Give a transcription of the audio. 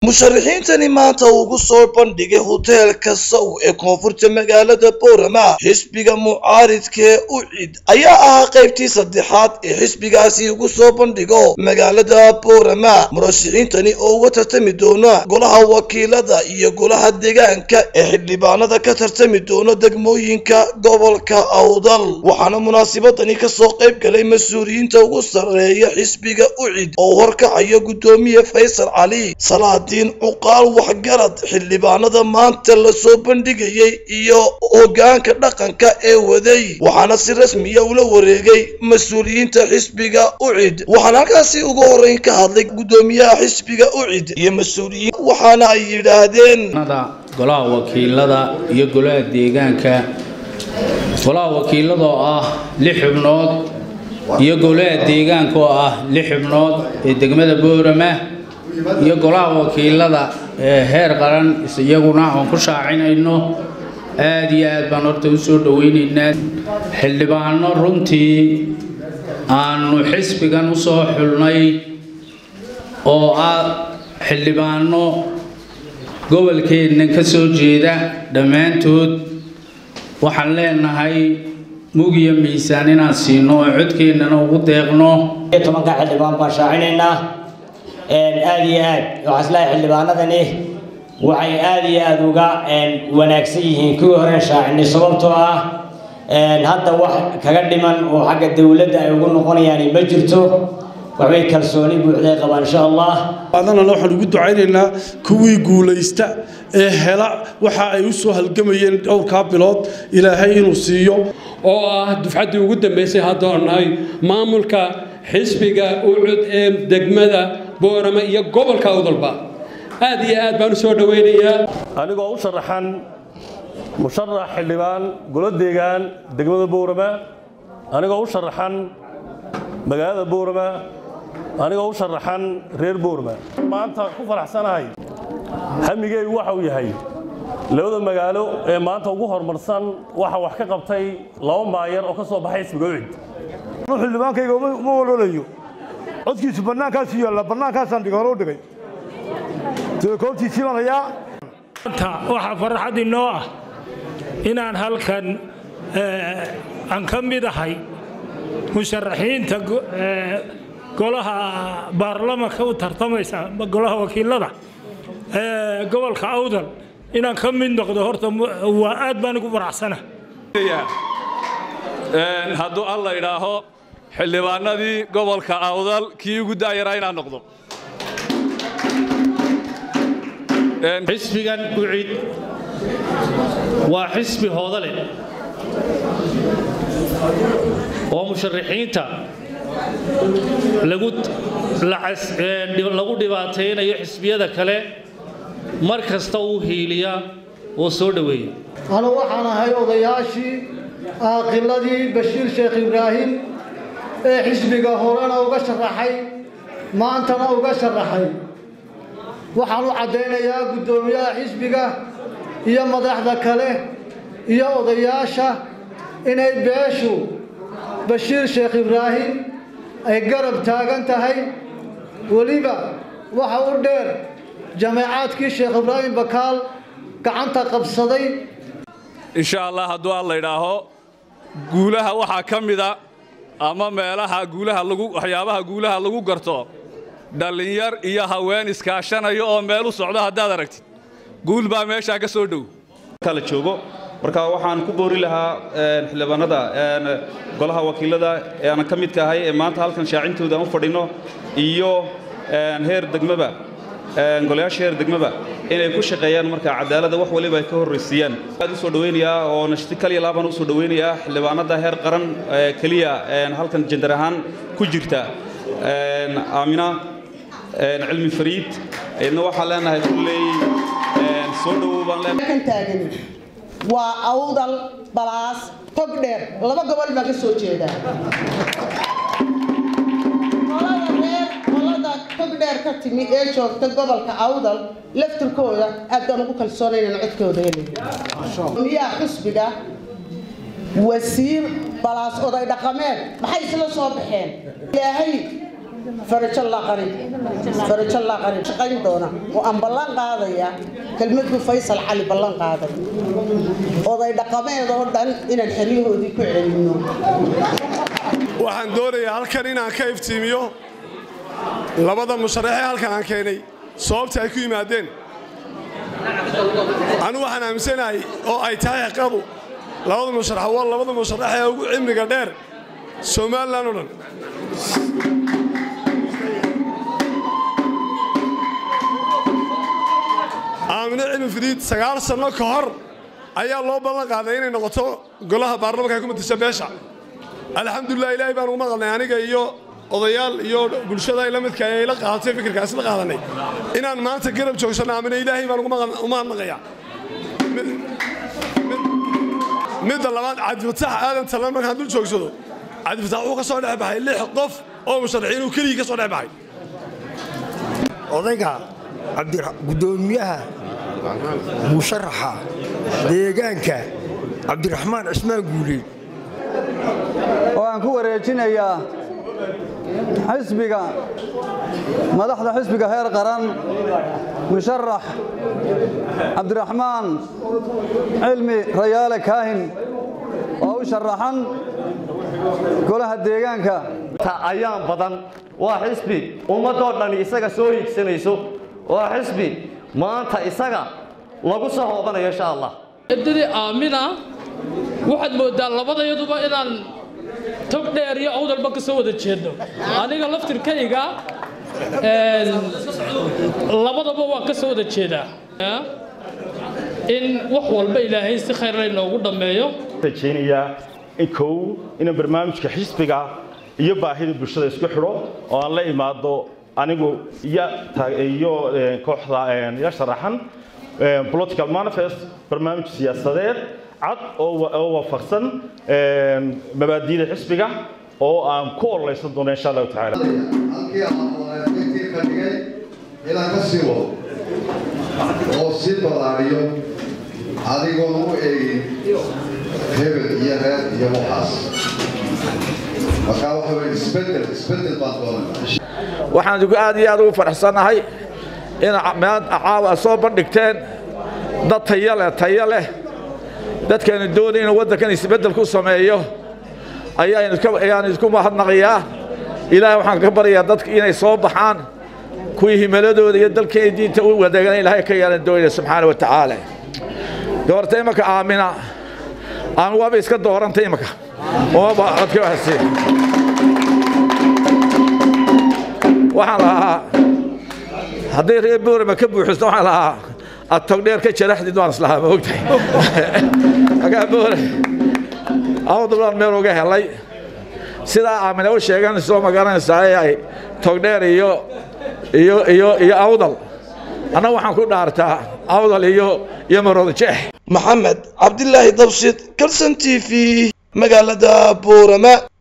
musharaxiintani maanta ugu soo bandhigay hoteelka saw ee koonfurta magaalada boorama xisbiga mucaaridkee ucid ayaa ahaa qaybtii saddexaad ee xisbigaasi ugu soo bandhigo magaalada boorama murashaxiintani oo uga tartami doona golaha wakiilada iyo golaha deegaanka ee xildhibaanada ka tartami doona degmooyinka gobolka awdal waxaana munaasabadani kasoo qayb galay mas-uuliyiinta ugu sarreeya xisbiga ucid oo horkacayo guddoomiye faysal cali salaadiin cuqaal waxgarad xildhibaanada maanta lasoo bandhigayay iyo hoggaanka dhaqanka ee waday waxaana si rasmiya ula wareegay mas-uuliyiinta xisbiga ucid waxaana halkaasi ugu horreyn ka hadlay guddoomiyaha xisbiga ucid iyo mas-uuliyiin waxaana ay yidhaahdeen golaha wakiilada iyo golaha deegaanka golaha wakiilada oo ah lix xubnood iyo golaha deegaanka oo ah lix xubnood ee degmada boorama iyo golaha wakiilada ee heer qaran iyaguna aan ku shaacinayno aad iyo aad baan horta u soo dhowaynaynaa xildhibaano runtii aanu xisbigan u soo xulnay oo ah xildhibaano gobolkeenna ka soo jeeda dhammaantood waxaan leenahay mug iyo miisaan inaan siino oo codkeennana ugu deeqno tobanka xildhibaan baan shaacinaynaa aad iyo aad waxaa islahay xildhibaanadani waxay aad iyo aad uga wanaagsan yihiin kuwii hore shaacinay sababtoo ah hadda wax kaga dhiman oo xagga dowladda ay ugu noqonayaan ma jirto waxbay kalsooni buuxday qabaan insha allah adana waxaan ugu ducaynaynaa kuwii guulaysta ee hela waxa ay u soo halgamayeen dhowrkaa bilood ilaahay inuu siiyo oo ah dufcaddii ugu dambaysay haddaan nahay maamulka xisbiga ucud ee degmada boorama iyo gobolka awdalba aad iyo aad baan u soo dhowaynayaa anigoo u sharaxan musharax xildhibaan golo deegaan degmada boorama anigoo u sharaxan magaalada boorama anigoo u sharaxan reer boorma maanta ku faraxsanahay hamigeygu waxa uu yahay labada magaalo ee maanta ugu horumarsan waxa wax ka qabtay laba maayar oo ka soo baxay xisbiga ucid xildhibaankayga uma walolayo codkiisu bannaankaasu yaalla bannaankaasaan dhig hore u dhigay telekoobtiisii baan hayaa maanta waxaa farxad inoo ah inaan halkan aan ka mid ahay musharaxiinta golaha baarlamanka u tartamaysa golaha wakiilada gobolka awdal inaan ka mid noqdo horta waa aad baan igu faraxsana hadduu alla idhaaho xildhibaanadii gobolka awdal kii ugu daayaraa inaan noqdo xisbigan ucid waa xisbi hoodale oo musharaxiinta lagu dhibaataynayo xisbiyada kale mar kasta uu hiiliya oo soo dhoweeya anu waxaan ahay odayaashii aaqiladii bashiir sheekh ibraahim ee xisbiga horena uga sharaxay maantana uga sharaxay waxaan u caddaynayaa guddoomiyaha xisbiga iyo madaxda kale iyo odayaasha inay beeshu bashiir sheekh ibraahim ay garab taagan tahay weliba waxa u dheer jameecaadkii sheekh ibraahim bakaal gacanta qabsaday insha allah hadduu alla idhaaho guulaha waxaa ka mida ama meelaha guulaha lagu waxyaabaha guulaha lagu garto dhallinyar iyo haween iskaashanayo oo meel u socdo haddaad aragtid guul baa meeshaa ka soo dhow la joogo marka waxaan ku boori lahaa xildhibaanada golaha wakiilada ee aanan ka midka ahay ee maanta halkan shaacintooda aan u fadhino iyo heer degmaba golayaasha heer degmaba inay ku shaqeeyaan marka cadaaladda wax waliba ay ka horraysiiyaan aad u soo dhowaynayaa oo nashti kaliya laabaan u soo dhowaynayaa xildhibaanada heer qaran keliya halkan jendar ahaan ku jirta aamina cilmi fariid idna waxaan leenahay kulley soo dhowow baan leenahay waa awdal balaas tog dheer laba gobol baan ka soo jeedaa qolada reer qolada tog dheer ka timi ee joogta gobolka awdal laftirkooda aad baan ugu kalsoonaynan codkooda helay miyaa xusbiga wasiir balaas oday dhaqameed maxay isla soo baxeen ilaahay farajo laqari farajo laqari shaqayn doona oo aan ballan qaadaya kelmad buu faysal cali ballan qaaday oday dhaqameed oo dhan inaan xeryahoodii ku celinno waxaan doonayaa halkan inaan ka iftiimiyo labada musharaxee halkan aan keenay sababta ay ku yimaadeen anigu waxaan aaminsanahay oo ay tahay xaqadu labada musharax waa labada musharax ee ugu cimriga dheer somalilan oo dhan aamine cilmi fidiid sagaal sanno ka hor ayaa loo ballan qaaday inay noqoto golaha baarlamanka ay ku matisa beesha alxamdulilah ilaahay baan ugu maqalnay aniga iyo odayaal iyo bulshada la midka ay la qaadatay fikirkaasi la qaadanay inaan maanta garab joogsanno aamine ilaahay baan ugu mahadnaqayaa midda labaad cabdifatax aadan talan markaan dul joogsado cabdifatax wuxuu ka soo dhex baxay lix qof oo musharaxiin uu keligii ka soo dhex baxay odayga gudoomiyaha musharaxa deegaanka cabdiraxmaan cismaan guuleed oo aan ku wareejinayaa xisbiga madaxda xisbiga heer qaran musharax cabdiraxmaan cilmi rayaale kaahin oo u sharaxan golaha deegaanka ayaan badan waa xisbi ummadoo dhan isaga soo hiigsanayso waa xisbi maanta isaga lagu soo hoobanayo insha allah eedadii aamina waxaad mooddaa labadayaduba inaan tog dheer iyo awdalba ka soo wada jeedno aniga laftirkayga labadaba waan ka soo wada jeedaa in wax walba ilaahay si khayrla inoogu dhammeeyo rajaynayaa in kow inaan barnaamijka xisbiga iyo baahida bulshada isku xidho oo aan la imaado anigu iyo kooxda ya sharaxan political manifest barnaamij siyaasadeed cad oo waafaqsan mabaadiida xisbiga oo aan ku ololeysan doono insha allahu tacaala halkii aan ka dhigay inaan ka sii wado oo sii ballaariyo adigoon u eegin hebel iyo reer iyo waxaas markaa waxa weye isbedel isbedel baan doonaya waxaan idigu aad iyo aad ugu faraxsannahay in meel caawa soo bandhigteen dad tayo leh tayo leh dadkaanu doonay inuu waddankan isbeddel ku sameeyo ayaan idinku mahadnaqayaa ilaahay waxaan ka baryayaa dadka inay soo baxaan kuwii himaladooda iyo dalkeena diinta u wadeegana ilaahay ka yeelan doonaya subxaana wa tacaala doorta imanka aamina aan waaba iska dooranta imanka umaba codka wahasi waxaan lahaa hadday reer boorama ka buuxisto waxaan lahaa aad togdheer ka jaraxdid waan islahaa ma ogtahay agaa boore awdabaan meel uga helay sidaa aamina u sheegan soo magaranaysaa ee ay togdheer iyo iyo iyo iyo awdal annaga waxaan ku dhaartaa awdal iyo iyo maroodjeex maxamed cabdilaahi dabshid kalson t v magaalada boorama